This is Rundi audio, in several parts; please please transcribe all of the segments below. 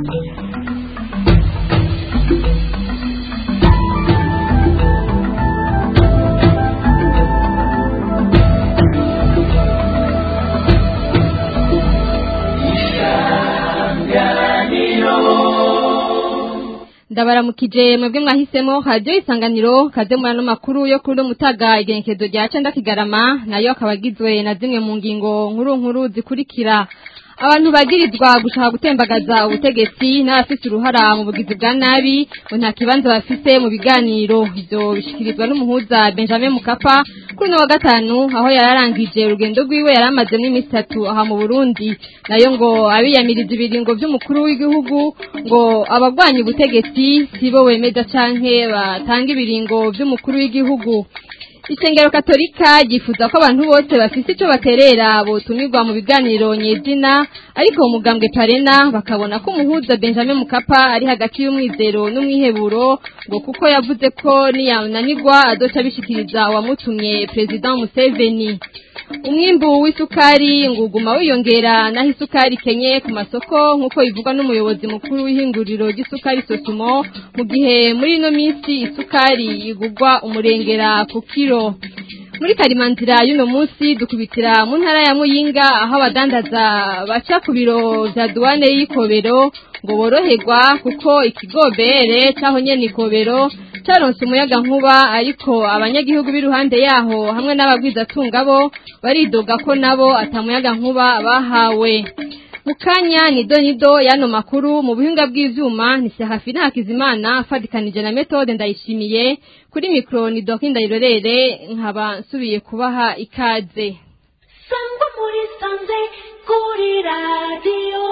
ndabaramukije mwebwe mwahisemo radio isanganiro kaze mu ano makuru yo kuri mutaga igenekezo rya cenda kigarama nayo akaba agizwe na zimwe mu ngingo nkuru nkuru zikurikira abantu bagirizwa gushaka gutembagaza ubutegetsi n'abafite uruhara mu bugizi bwa nabi ngo nta kibanza bafise mu biganiro ivyo bishikirizwa n'umuhuza Benjamin Mukapa kuri no wa gatanu aho yararangije urugendo rwiwe yaramaze n'iminsi itatu aha mu Burundi nayo ngo abiyamiriza ibiringo by'umukuru w'igihugu ngo abagwanya ubutegetsi sibo wemeza canke batanga ibiringo by'umukuru w'igihugu Ishengero Katolika gifuza ko abantu bose bafise ico baterera botumirwa mu biganiro nyezina ariko umugambwe Parena bakabona ko umuhuza Benjamin Mukapa ari hagati y'umwizero n'umwiheburo ngo kuko yavuze ko niyananirwa adoca bishikiriza wamutumye President Museveni umwimbu w'isukari nguguma wiyongera naho isukari kenye ku masoko nk'uko bivugwa n'umuyobozi mukuru w'ihinguriro ry'isukari sosumo mu gihe muri ino minsi isukari igugwa umurengera ku kiro muri karimanzira y'uno munsi dukubitira mu ntara ya muyinga aho abadandaza baca ku biro vya duwane y'ikobero ngo boroherwa kuko ikigobere caho nyene ikobero caronse umuyaga nkuba ariko abanyagihugu b'iruhande yaho hamwe n'abagwizatunga bo baridoga ko nabo atamuyaga nkuba bahawe mukanya nido nido yano makuru mu buhinga bw'ivyuma ni Serafina Hakizimana fadikanije na metode ndayishimiye kuri micro ni Doki ndayirorere nkaba nsubiye kubaha ikaze Sangwa muri sanze kuri radio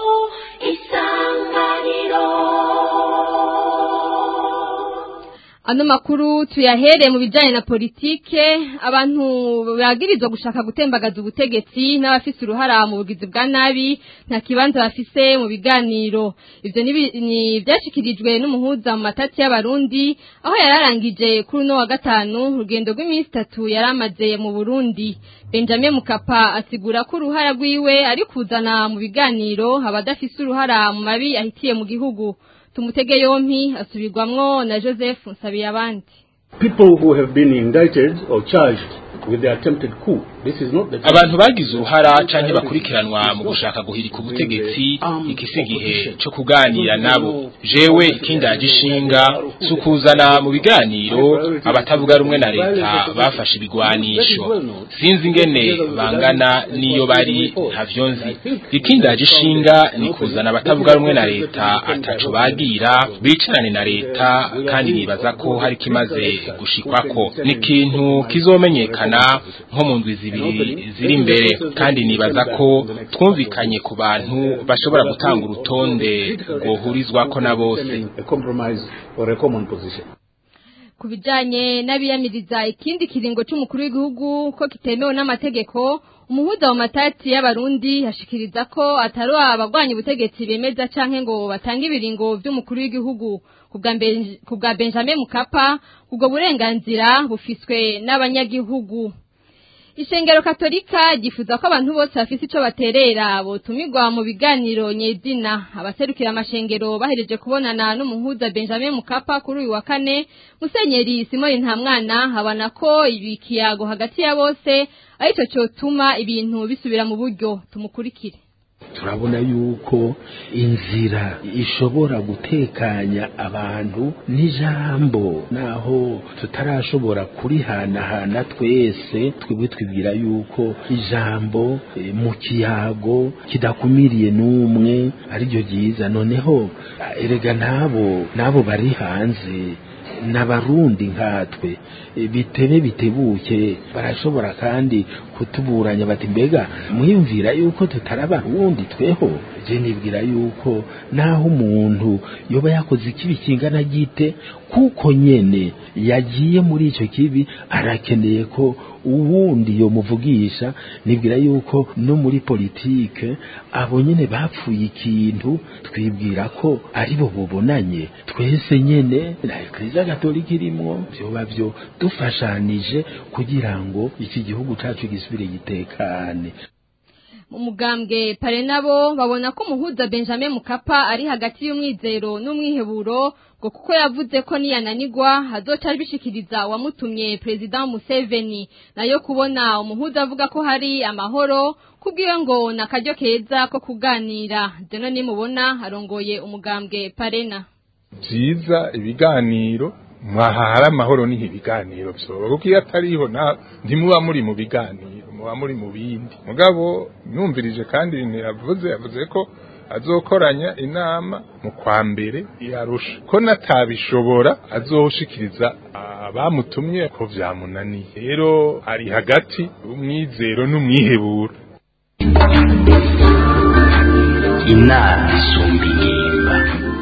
isanganiro Ano makuru tuyahere mu bijanye na politike abantu bagirizwa gushaka gutembagaza ubutegetsi n'abafise uruhara mu bugizi bwa nabi nta kibanza bafise mu biganiro ivyo nibi- ni vyashikirijwe n'umuhuza mu matati y'abarundi aho yararangije kuri uno wa gatanu urugendo rw'iminsi itatu yaramaze mu Burundi Benjamin Mukapa asigura ko uruhara rwiwe ari kuzana mu biganiro abadafise uruhara mu mabi ahitiye mu gihugu tumutege yompi asubirwamwo na Joseph Nsabiyabandi people who have been indicted or charged with the attempted coup. This is not the time. abantu bagize uruhara canke bakurikiranwa mu gushaka guhirika ubutegetsi ikisi igihe co kuganira nabo jewe ikindaje ishinga sukuzana mu biganiro abatavuga rumwe na leta bafashe ibigwanisho sinzi ingene bangana niyo bari ntavyo nzi ikindaje ishinga ni kuzana abatavuga rumwe na leta ataco bagira bicarane na leta kandi nibaza ko hari kimaze gushikwako ni ikintu kizomenyekana nko mu ndwi zibiri ziri imbere kandi nibaza ko twumvikanye ku bantu bashobora gutanga urutonde rwohurizwako na bose a compromise or a common position. ku bijanye n'abiyamiriza ikindi kiringo c'umukuru w'igihugu ko kitemewe n'amategeko umuhuza wa matati y'abarundi yashikiriza ko atari abagwanya ubutegetsi bemeza canke ngo batange ibiringo vy'umukuru w'igihugu ku bwa Ben- ku bwa Benjamin Mukapa ubwo burenganzira bufiswe n'abanyagihugu Ishengero Katolika gifuza ko abantu bose bafise ico baterera botumirwa mu biganiro nyezina abaserukira amashengero bahereje kubonana n'umuhuza Benjamin Mukapa kuri uyu wa kane Musenyeri Simoni Ntamwana habana ko ibikiyago hagati ya bose arico cyotuma ibintu bisubira mu buryo tumukurikire turabona yuko inzira ishobora gutekanya abantu n'ijambo naho tutarashobora kurihanahana twese twebwe twibwira yuko ijambo eh, mu kiyago kidakumiriye n'umwe ariryo ryiza noneho ah, erega nabo nabo bari hanze n'abarundi nkatwe e, bitebe bitebuke barashobora kandi kutuburanya bati mbega mwiyumvira yuko tutaraba uwundi tweho je nibwira yuko naho umuntu yoba yakoze ikibi kingana gite kuko nyene yagiye muri ico kibi arakeneye ko uwundi yomuvugisha nibwira yuko no muri politike abo nyene bapfuye ikintu twibwira ko ari bo bubonanye twese nyene na ekleziya gatolika irimwo vyoba vyo dufashanije kugira ngo iki gihugu cacu gisubire gitekane umugambwe pare nabo babona ko umuhuza Benjamin Mukapa ari hagati y'umwizero n'umwiheburo ngo kuko yavuze ko niyananigwa hazoca bishikiriza wamutumye President Museveni nayo kubona umuhuza avuga ko hari amahoro kubwiwe ngo nakaryo keza ko kuganira deno nimubona arongoye umugambwe parena byiza ibiganiro mwahahara amahoro niho ibiganiro byoba kuko iyo atariho ntimuba muri mu biganiro muba muri mu bindi mugabo numvirije kandi ibintu yavuze yavuze ko azokoranya inama mu kwa mbere yarusha ko natabishobora azoshikiriza abamutumye ko byamunaniye rero ari hagati umwizero n'umwiheburo inama isumba ingimba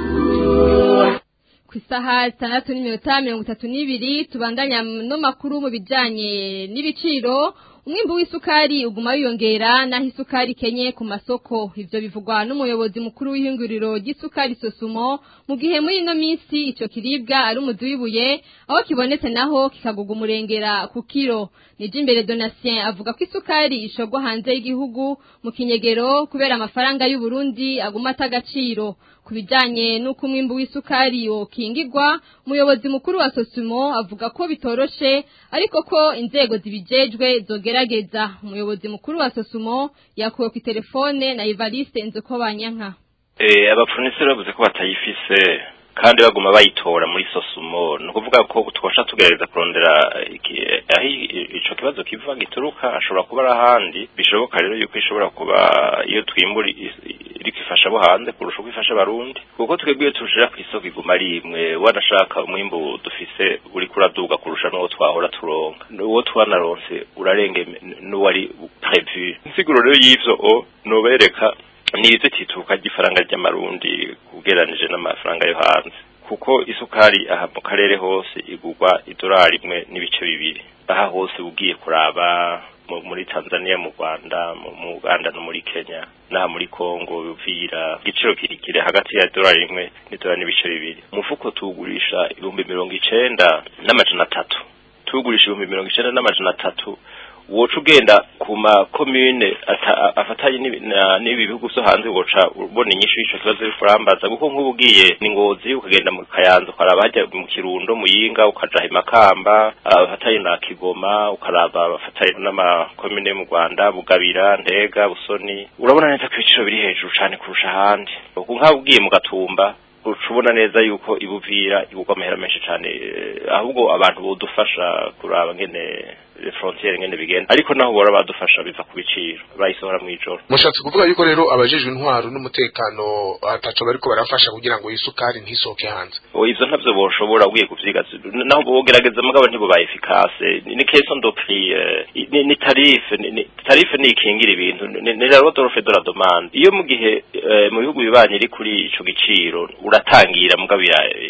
ku isaha zitandatu n'iminota mirongo itatu n'ibiri tubandanya no makuru mu bijyanye n'ibiciro umwimbu w'isukari uguma wiyongera naho isukari kenye ku masoko ivyo bivugwa n'umuyobozi mukuru w'ihinguriro ry'isukari sosumo mu gihe muri ino minsi ico kiribwa ari umuzi w'ibuye aho kibonetse naho kikaguga umurengera ku kiro nije imbere donatien avuga ko isukari ishogwa hanze y'igihugu mu kinyegero kubera amafaranga y'u Burundi aguma atagaciro ku bijyanye n'uko umwimbu w'isukari wokingirwa umuyobozi mukuru wa sosumo avuga ko bitoroshe ariko ko inzego zibijejwe zogerageza umuyobozi mukuru wa sosumo yakuwe ku telefone na Evariste Nzeko Banyanka eh abapfuniseri bavuze ko batayifise kandi baguma bayitora muri sosumo ni ukuvuga ko twasha tugerageza kurondera aho ico kibazo kiva gituruka ashobora kuba ari ahandi bishoboka rero yuko ishobora kuba iyo twimbura iriko ifasha abo hanze kurusha uko ifasha abarundi kuko twebwe iyo turushira ku isoko iguma ari imwe wanashaka umwimbu dufise uriko uraduga kurusha n'uwo twahora turonka uwo twanaronse urarenge n'uwari prevu insiguro rero y'ivyo o nobereka nizo tituka ry'ifaranga ry'amarundi kugeranije n'amafaranga yo hanze kuko isukari aha mu karere hose igurwa idolari imwe n'ibice bibiri aha hose ugiye kuraba muri Tanzania mu Rwanda mu Uganda no muri Kenya na muri Kongo bivira igiciro kirikire hagati ya dolari imwe n'idolari n'ibice bibiri umufuko tugurisha ibihumbi mirongo icenda n'amajana atatu tugurisha ibihumbi mirongo icenda n'amajana atatu woca ugenda ku makomune afatanye n'ibi bihugu vyo hanze woca ubona inyishu y'ico kibazo uriko urambaza kuko nk'ubu ugiye ni ngozi ukagenda mu kayanza ukaraba hajya mu kirundo muyinga ukaja imakamba abafatanye na kigoma ukaraba abafatanye n'amakomune mu rwanda bugabira ntega busoni urabona neza ko ibiciro biri hejuru cane kurusha ahandi kuko nk'aho ugiye mu gatumba ucubona neza yuko ibuvira igurwa amahera menshi cyane ahubwo abantu bodufasha kuraba ngene frontiere ngene bigenda ariko naho bora badufasha biva ku biciro bayisohora mu ijoro mushatse kuvuga yuko rero abajejwe intwaro n'umutekano ataco bariko barafasha kugira ngo isukari ntisoke hanze o ivyo ntavyo boshobora ugiye kuvyiga naho bogerageza mugabo ntibo ba efficace ni question de prix ni, ni tarife ni tarife ni ikingira ibintu ni la loi d'offre de la demande iyo mu gihe mu bihugu bibanye iri kuri ico giciro uratangira mugabo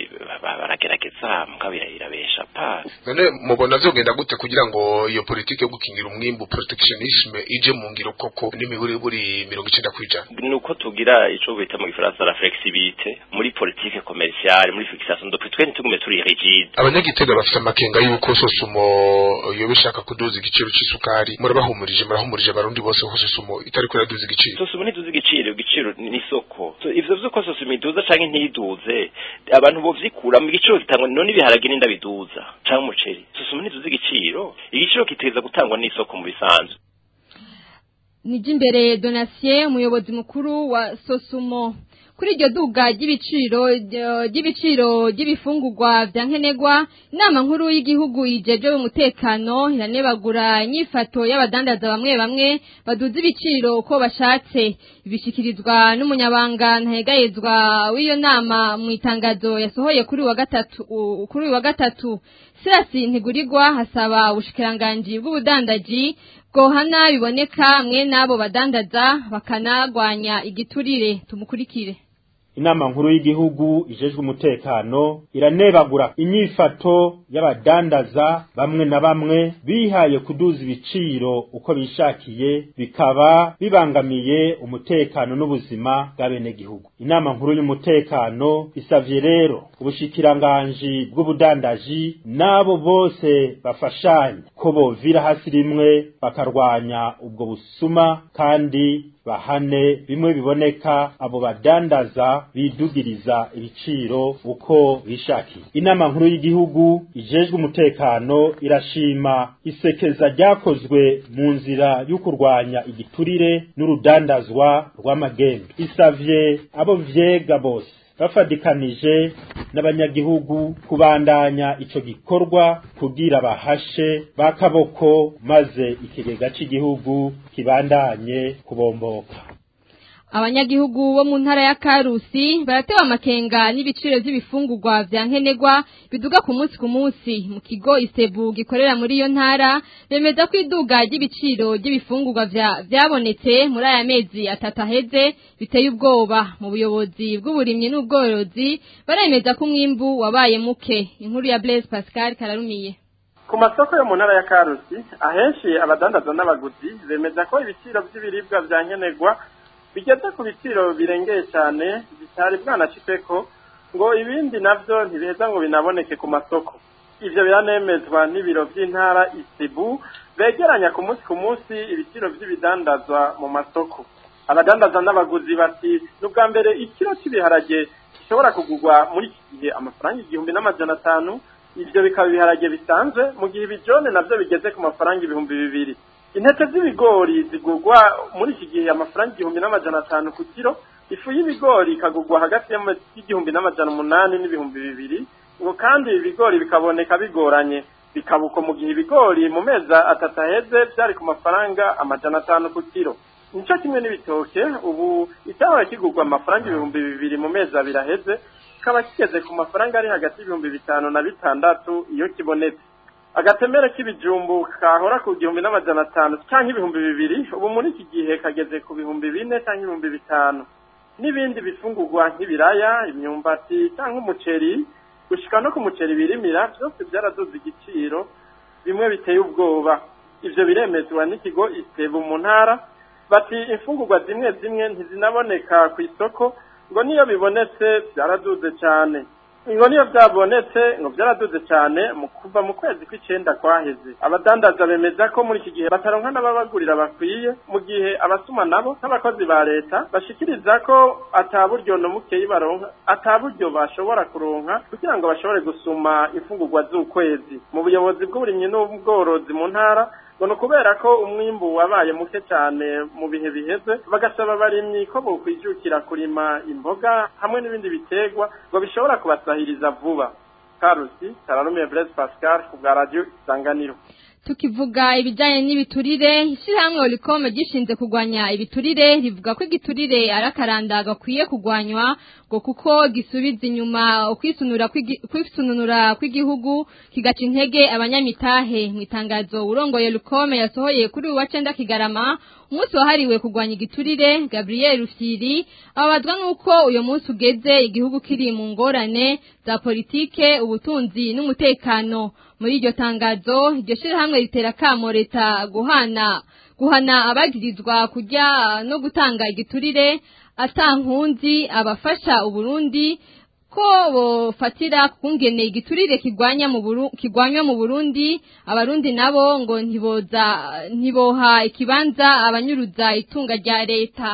baragerageza mugabo irabesha pa none mubona vyogenda gute kugira ngo iyo politike yo gukingira umwimbu protectionisme ije mu ngiro koko n'imiburi buri mirongo icenda kwijana nuko tugira ico bita mu gifaransa la flexibilité muri politique commerciale muri fixation de prix twe ntitugume turi rigide abanyagitega bafite amakenga yuko sosumo iyo bishaka kuduza igiciro c'isukari murabahumurije murahumurije abarundi bose ko sosumo itariko iraduza igiciro sosumo ntiduza igiciro igiciro ni isoko ivyo vyuko sosumo iduza canke ntiduze abantu bovyikura mu giciro gitangwa none ibiharage n'inda biduza canke umuceri sosumo ntiduza igiciro igiciro kiteza gutangwa n'isoko mu bisanzwe nije imbere donatien umuyobozi mukuru wa sosumo kuri iryo duga ry'ibiciro ry'ibiciro ry'ibifungurwa vya nkenerwa inama nkuru y'igihugu yijeje umutekano iranebagura inyifato y'abadandaza bamwe bamwe baduza ibiciro uko bashatse bishikirizwa n'umunyabanga ntahegayezwa w'iyo nama mu itangazo yasohoye kuri wa gatatu kuri wa gatatu Sirasi ntigurirwa hasaba ubushikiranganji bw'ubudandaji bwohana biboneka mwe n'abo badandaza bakanagwanya igiturire tumukurikire inama nkuru y'igihugu ijejwe umutekano iranebagura inyifato y'abadandaza bamwe na bamwe bihaye kuduza ibiciro uko bishakiye bikaba bibangamiye umutekano n'ubuzima bw'abenegihugu inama nkuru y'umutekano isavye rero ubushikiranganji bw'ubudandaji n'abo bose bafashanya ko bovira hasi rimwe bakarwanya ubwo busuma kandi bahane bimwe biboneka abo badandaza bidugiriza ibiciro uko bishakiye inama nkuru y'igihugu ijejwe umutekano irashima isekeza ryakozwe mu nzira yo kurwanya igiturire n'urudandazwa rw'amagendo isavye abo vyega bose bafadikanije n'abanyagihugu kubandanya ico gikorwa kugira bahashe bakaboko maze ikigega c'igihugu kibandanye kubomboka abanyagihugu bo mu ntara ya Karusi baratewe amakenga n'ibiciro by'ibifungurwa vya nkenerwa biduga ku munsi ku munsi mu kigo Isebu gikorera muri iyo ntara bemeza ko iduga ry'ibiciro by'ibifungurwa vyabonetse muri aya mezi atatu aheze biteye ubwoba mu buyobozi bw'uburimyi n'ubworozi baremeza ko umwimbu wabaye muke inkuru ya Blaise Pascal Kararumiye ku masoko yo mu ntara ya Karusi ahenshi abadandaza n'abaguzi bemeza ko ibiciro by'ibiribwa vya nkenerwa bigeze ku biciro birengeye cyane bitari bwanashitseko ngo ibindi navyo ntibiheza ngo binaboneke ku masoko ivyo biranemezwa n'ibiro vy'intara isibu begeranya ku munsi ku munsi ibiciro vy'ibidandazwa mu masoko abadandaza n'abaguzi bati ni ubwa mbere ikiro cy'ibiharage gishobora kugurwa muri iki gihe amafaranga igihumbi n'amajana atanu ivyo bikaba ibiharage bisanzwe mu gihe ibijone navyo bigeze ku mafaranga ibihumbi bibiri intete z'ibigori zigurwa muri iki gihe amafaranga igihumbi n'amajana atanu ku kiro ifu y'ibigori ikagurwa hagati y'igihumbi n'amajana umunani n'ibihumbi bibiri ngo kandi ibigori bikaboneka bigoranye bikabuko mu gihe ibigori mu mezi atatu aheze byari ku mafaranga amajana atanu ku kiro nico kimwe n'ibitoke ubu icyahora kigurwa amafaranga ibihumbi bibiri mu mezi abiri aheze kikaba kigeze ku mafaranga ari hagati y'ibihumbi bitanu na bitandatu iyo kibonetse agatemere k'ibijumbu kahora ku gihumbi n'amajana atanu cyangwa ibihumbi bibiri ubu muri iki gihe kageze ku bihumbi bine cyangwa ibihumbi bitanu n'ibindi bifungurwa nk'ibiraya imyumbati cyangwa umuceri gushika no ku muceri birimira byose byaraduze igiciro bimwe biteye ubwoba ivyo biremezwa n'ikigo isebu mu ntara bati imfungurwa zimwe zimwe ntizinaboneka ku isoko ngo niyo bibonetse byaraduze cyane ngo niyo byabonetse ngo byaraduze cyane mu kuva mu kwezi kw'icenda kwaheze abadandaza bemeza ko muri iki gihe bataronka n'ababagurira bakwiye mu gihe abasuma nabo nk'abakozi ba leta bashikiriza ko ata buryo no mukeyi baronka ata buryo bashobora kuronka kugira ngo bashobore gusuma imfungurwa z'ukwezi mu buyobozi bw'uburimyi n'ubworozi mu ntara ngo ni ukubera ko umwimbu wabaye muke cyane mu bihe biheze bagasaba abarimyi ko bokwijukira kurima imboga hamwe n'ibindi biterwa ngo bishobora kubasahiriza vuba karusi kararumiye Blaise Pascal ku bwa radio isanganiro tukivuga ibijyanye n'ibiturire ishyirahamwe orikome gishinzwe kurwanya ibiturire rivuga ko igiturire ari akaranda gakwiye kurwanywa ngo kuko gisubiza inyuma ukwisununura kw'igihugu kigaca intege abanyamitahe mu itangazo urongoye rukome yasohoye kuri uwa cenda kigarama umunsi wahariwe kurwanya igiturire gabriel rufyiri ababazwa n'uko uyu munsi ugeze igihugu kiri mu ngorane za politike ubutunzi n'umutekano muri iryo tangazo iryo shyirahamwe ritera akamo leta guhana guhana abagirizwa kujya no gutanga igiturire atankunzi abafasha uburundi ko bofatira kungene igiturire kigwanya mu Burundi kigwanywa mu Burundi abarundi nabo ngo ntiboza ntiboha ikibanza abanyuruza itunga rya leta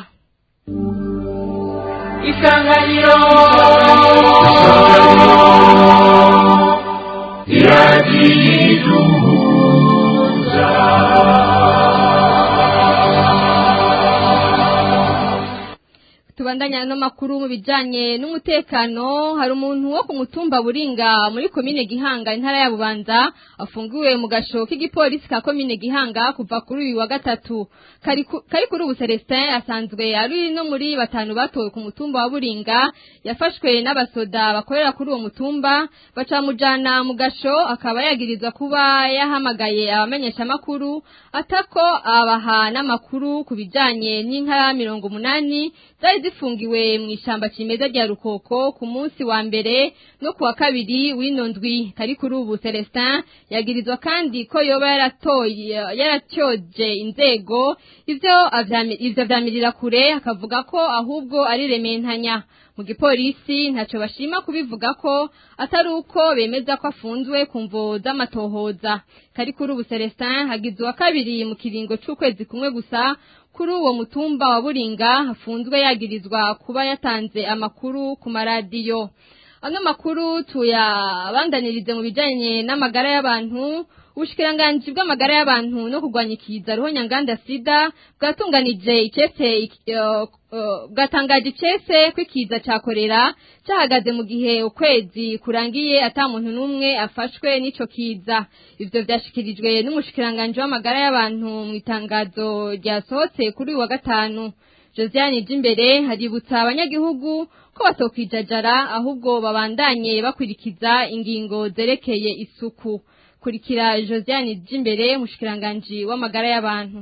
isanganiro iragiduza tubandanya no makuru mu bijanye n'umutekano hari umuntu wo ku mutumba buringa muri komine Gihanga intara ya Bubanza afungiwe mu gasho k'igipolisi ka komine Gihanga kuva kuri uyu wa gatatu kari kuri ubu Celestin asanzwe ari no muri batanu batowe ku mutumba wa Buringa yafashwe n'abasoda bakorera kuri uwo mutumba bacamujana mu gasho akaba yagirizwa kuba yahamagaye abamenyesha makuru atako abaha n'amakuru ku bijanye n'inka mirongo umunani zari zifungiwe yafatiwe mu ishamba cimeza rya Rukoko ku munsi wa mbere no kuwa kabiri w'ino ndwi kari kuri ubu Celestin yagirizwa kandi ko yoba yaratoye yaratyoje inzego ivyo avyami- ivyo vyamirira kure akavuga ko ahubwo ari rementanya mu gipolisi ntaco bashima kubivuga ko atari uko bemeza ko afunzwe ku mvo z'amatohoza kari kuri ubu Celestin hagizwe wa kabiri mu kiringo c'ukwezi kumwe gusa kuri uwo mutumba wa Buringa hafunzwe yagirizwa kuba yatanze amakuru ku maradiyo ano makuru tuyabandanirize mu bijanye n'amagara y'abantu ubushikiranganji bw'amagara y'abantu no kurwanya ikiza roho nyanganda sida bwatunganije icese uh, uh, bwatangaje icese ko ikiza ca korera cahagaze mu gihe ukwezi kurangiye ata muntu n'umwe afashwe n'ico kiza ivyo vyashikirijwe n'umushikiranganji w'amagara y'abantu mu itangazo ryasohotse kuri uyu wa gatanu Josiane Jimbere haributsa abanyagihugu ko batokwijajara ahubwo babandanye bakwirikiza ingingo zerekeye isuku kurikira Josiane Jimbere mushikiranganje w'amagara y'abantu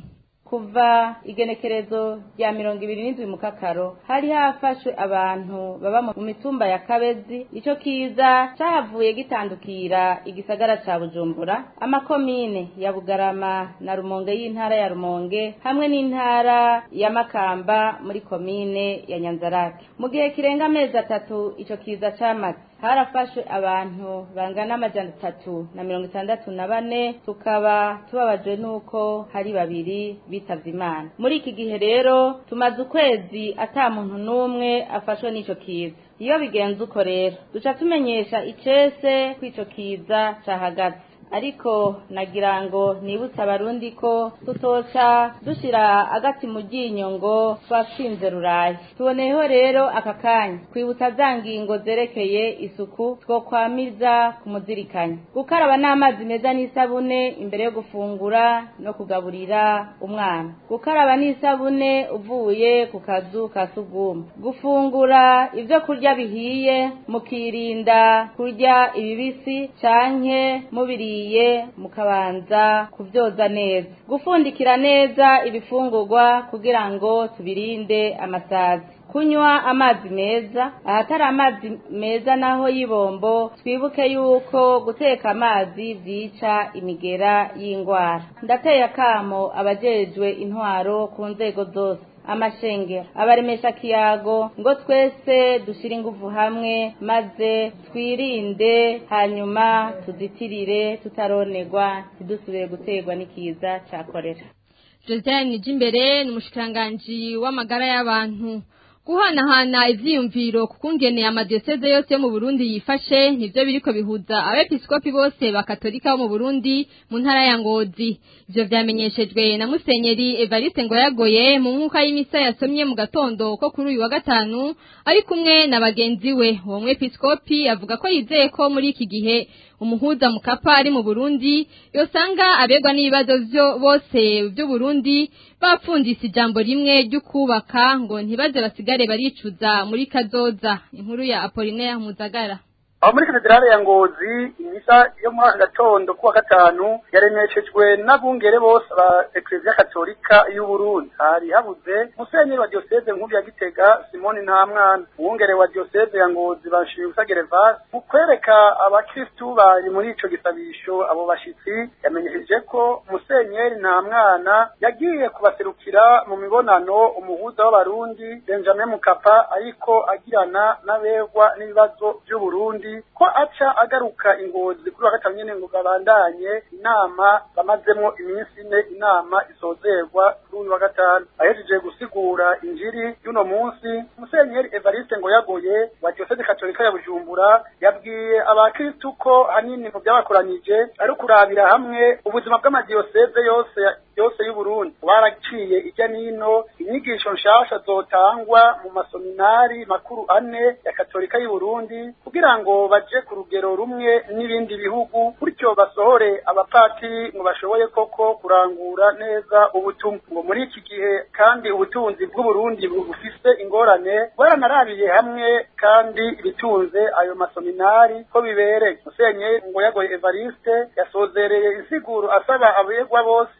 kuva igenekerezo rya mirongo ibiri n'indwi mu kakaro hari hafashwe abantu baba mu mitumba ya kabezi ico kiza cahavuye gitandukira igisagara ca bujumbura amakomine ya bugarama na rumonge y'intara ya rumonge hamwe n'intara ya makamba muri komine ya nyanzarake mu gihe kirenga amezi atatu ico kiza camaze harafashwe abantu bangana amajana atatu na mirongo itandatu na bane tukaba tubabajwe n'uko hari babiri bitavye imana muri iki gihe rero tumaze ukwezi ata muntu n'umwe afashwe n'ico kiza iyo bigenze uko rero duca tumenyesha icese ko ico kiza cahagaze ariko nagira ngo nibutse abarundi ko tutoca dushira agati mu ryinyo ngo twatsinze rurayi tuboneyeho rero aka kanya kwibutsa za ngingo zerekeye isuku twokwamiza kumuzirikanya gukaraba n'amazi meza n'isabune imbere yo gufungura no kugaburira umwana gukaraba n'isabune uvuye ku kazu ka sugumwe gufungura ibyo kurya bihiye mukirinda kurya ibibisi canke mubiriye mukabanza kubyoza neza gufundikira neza ibifungurwa kugira ngo tubirinde amasazi kunywa amazi meza ahatari amazi meza naho y'ibombo twibuke yuko guteka amazi byica imigera y'indwara ndateye akamo abajejwe intwaro ku nzego zose amashengero abaremesha kiyago ngo twese dushyire ingufu hamwe maze twirinde hanyuma tuzitirire tutaronerwa ntidusubire guterwa n'ikiza cya korera Josiane Jimbere ni umushikiranganji w'amagara y'abantu guhanahana ivyiyumviro kukungene amadiyoseze yose yo mu Burundi yifashe nivyo biriko bihuza abepiskopi bose bakatolika bo mu Burundi mu ntara ya Ngozi ivyo vyamenyeshejwe na Musenyeri Evariste Ngoyagoye mu nkuka y'imisa yasomye mu gatondo ko kuri uyu wa gatanu ari kumwe na bagenzi we uwo mwepiskopi avuga ko yizeye ko muri iki gihe umuhuza mukapa ari mu Burundi yosanga abegwa n'ibibazo vyo bose by'u Burundi bapfundise ijambo rimwe ryo kubaka ngo ntibaze basigare baricuza muri kazoza inkuru ya Apollinaire Muzagara aho muri katedrale ya ngozi imisa yo muri aka gatondo kuwa gatanu yaremeshejwe n'abungere bose ba ekleziya katolika y'uburundi hari habuze musenyeri wa diyoseze nkuru ya gitega simoni ntamwana umwungere wa diyoseze ya ngozi banshimiye usagerevasi mu kwereka abakristu bari muri ico gisabisho abo bashitsi yamenyesheje ko musenyeri ntamwana yagiye kubaserukira mu mibonano umuhuza w'abarundi benjamin mukapa ariko agirana n'abegwa n'ibibazo vy'uburundi ko aca agaruka ingozi kuri wa gatanu nyene ngo babandanye inama bamazemwo iminsi ine inama isozerwa kuri uyu wa gatanu ahejeje gusigura injiri y'uno munsi musenyeri evariste ngo yagoye wa diyoseze katolika ya bujumbura yabwiye abakristu ko hanini mu byabakoranyije ari ukurabira hamwe ubuzima bw'amadiyoseze yose yose y'uburundi baraciye ijya nino inyigisho nshasha zotangwa mu masominari makuru ane ya katolika y'uburundi kugira ngo baje ku rugero rumwe n'ibindi bihugu bityo basohore abapatiri ngo bashoboye koko kurangura neza ubutumwa ngo muri iki gihe kandi ubutunzi bw'uburundi bufise ingorane baranarabiye hamwe kandi ibitunze ayo masominari ko bibereye musenyeri ngo yagoye evariste yasozereye insiguro asaba abegwa bose n'ibibazo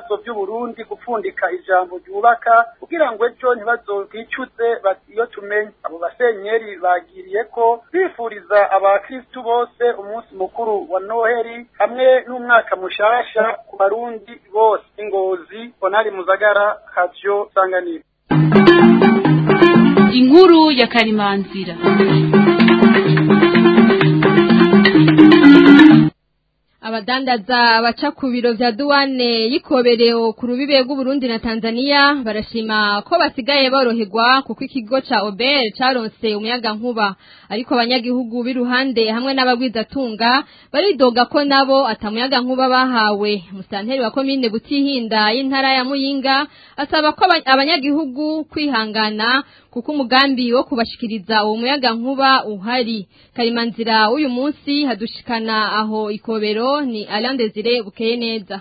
ibibazo by'uburundi gupfundika ijambo ryubaka kugira ngo ejo ntibazobwicuze bati iyo tumenye abo basenyeri bagiriye ko bifuriza abakristu bose umunsi mukuru wa noheli hamwe n'umwaka mushasha ku barundi bose ingozi onari muzagara kavyo sanganiro inkuru ya karimanzira abadandaza baca ku biro vya duwane y'ikoberero ku rubibe rw'uburundi na tanzania barashima ko basigaye boroherwa kuko ikigo ca obel caronse umuyaga nkuba ariko abanyagihugu b'iruhande hamwe n'abagwizatunga baridoga ko nabo atamuyaga nkuba bahawe musanteri wa komine butihinda y'intara ya muyinga asaba ko abanyagihugu kwihangana kuko umugambi wo kubashikiriza uwo muyaga nkuba uhari karimanzira uyu munsi hadushikana aho ikobero ni Alain Desire bukeye neza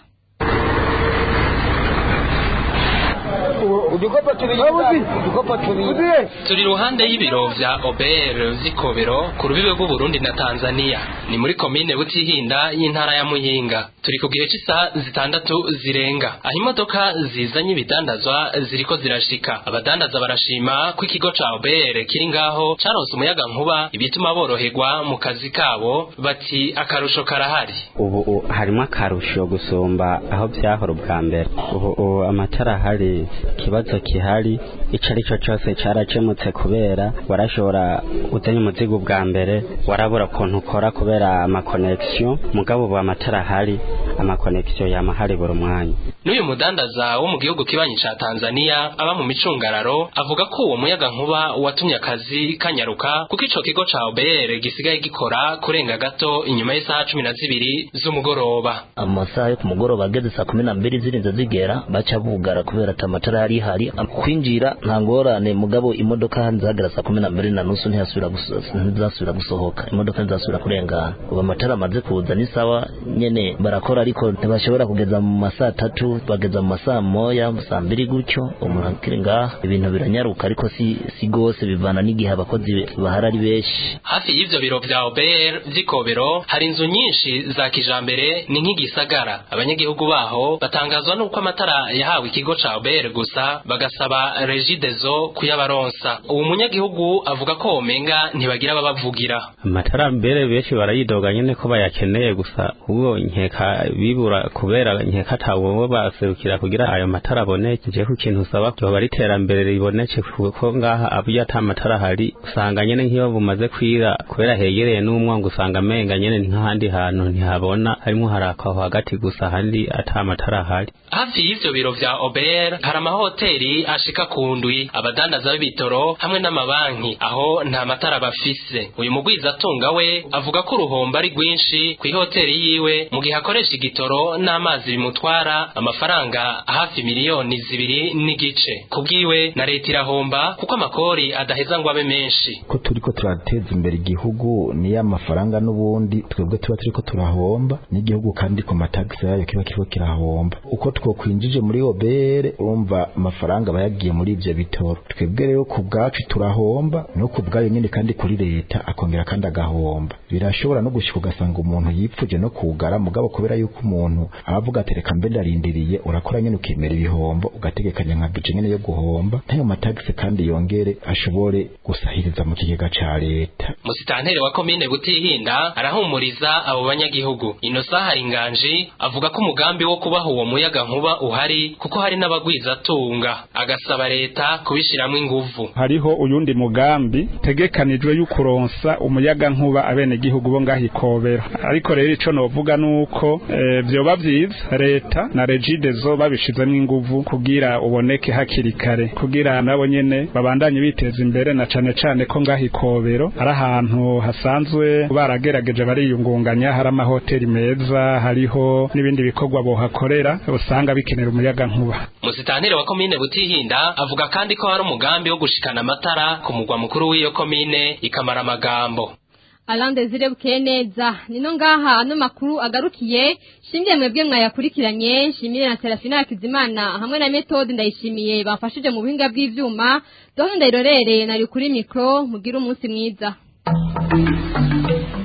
udukopa tubiri udukopa tubiri turi ruhande y'ibiro vya OBR zikobero ku rubibe rw'Uburundi na Tanzania ni muri komine Butihinda y'intara ya Muyinga turi ku gihe cy'isaha zitandatu zirenga aho imodoka zizanye ibidandazwa ziriko zirashika abadandaza barashima ko ikigo ca OBR kiri ngaho caronse umuyaga nkuba ibituma boroherwa mu kazi kabo bati akarusho karahari ubu harimo akarusho gusumba aho byahora ubwa mbere ubu amatara ahari ikibazo kihari ico ari cyo cyose caracemutse kubera warashobora uzanye umuzigo bwa mbere warabura ukuntu ukora kubera amakonegisiyo mugabo ubu amatara ahari amakonegisiyo yama hari buri mwanya n'uyu mudandaza wo mu gihugu kibanyi ca Tanzania aba mu micungararo avuga ko uwo muyaga nkuba watumye akazi kanyaruka kuko ico kigo ca OBR gisigaye gikora kurenga gato inyuma y'isaha cumi na zibiri z'umugoroba amasaha yo ku mugoroba ageze saa kumi na mbiri zirinze zigera baca bugara kubera ati amatara yari hari kwinjira nta ngorane mugabo imodoka zagera saa kumi na mbiri na nusu ntizasubira gusohoka imodoka ntizasubira kurengana ubu amatara amaze kuza ni sawa nyene barakora ariko ntibashobora kugeza mu masaa tatu bageza mu masaa moya saa mbiri gutyo umuntu akiri ngaha ibintu biranyaruka ariko si si gose bivana n'igihe abakozi bahari ari benshi hafi y'ivyo biro vya OBR vy'ikobero hari inzu nyinshi za kijambere ni nk'igisagara abanyagihugu baho batangazwa n'uko amatara yahawe ikigo ca OBR gusa bagasaba regidezo kuyabaronsa uwo munyagihugu avuga ko womenga ntibagira babavugira amatara mbere benshi barayidoga nyene ko bayakeneye gusa ubwo nkeka bibura kubera nkeka atawo baserukira kugira ayo matara aboneke je ku kintu usaba byoba ari iterambere riboneke kuko ngaha abuye ata matara hari usanga nyene nk'iyo bumaze kwira kubera hegereye n'umwango usanga amenga nyene ni nk'ahandi hantu ntihabona harimo harakaho hagati gusa handi ata matara ahari hafi y'ivyo biro vya OBR hari amahoteli ashika ku ndwi abadandaza b'ibitoro hamwe n'amabanki aho nta matara bafise uyu mugwiza atunga we avuga ko uruhombo ari rwinshi ku ihoteli yiwe mu gihe akoresha igitoro n'amazi bimutwara amafaranga hafi miliyoni zibiri n'igice kubwiwe na leta irahomba kuko amakori adaheza ngo abe menshi ko turiko turateza imbere igihugu niyo amafaranga n'ubundi twebwe tuba turiko turahomba n'igihugu kandi ku matagisi yayo kiba kiriko kirahomba uko twokwinjije muri obere urumva amafaranga aba yagiye muri ivyo bitoro twebwe rero ku bwacu turahomba no ku bwayo nyene kandi kuri leta akongera kandi agahomba birashobora no gushika ugasanga umuntu yipfuje no kugara mugabo kubera yuko umuntu abavuga ati reka mbe ndarindiriye urakora nyene ukemera ibihombo ugategekanya nka bije nyene yo guhomba ntayo matagisi kandi yongere ashobore gusahiriza mu kigega ca leta musitanteri wa komine butihinda arahumuriza abo banyagihugu ino saha hari inganji avuga ko umugambi wo kubaha uwo muyaga nkuba uhari kuko hari n'abagwiza tunga agasaba leta kubishiramwo inguvu hariho uyundi mugambi tegekanijwe y'ukuronsa umuyaga nkuba abene gihugu bo ngaho ikobera ariko rero ico novuga nuko e, vyoba vyiza leta na regidezo babishizemwo inguvu kugira uboneke hakiri kare kugira nabo nyene babandanye biteza imbere na cane cane ko ngaho ikobero ari ahantu hasanzwe baragerageje bariyungunganya hari amahoteli meza hariho n'ibindi bikorwa bohakorera usanga bikenera umuyaga nkuba musitanteri wa komine butihinda avuga kandi ko hari umugambi wo gushikana amatara ku mugwa mukuru w'iyo komine ikamara amagambo Alande zire bukeye neza nino ngaha ano makuru agarukiye shimye mwebwe mwayakurikiranye shimire na Serafina Hakizimana hamwe na Methode ndayishimiye bafashije mu buhinga bw'ivyuma doho ndayirorere nari kuri mikro mugira umunsi mwiza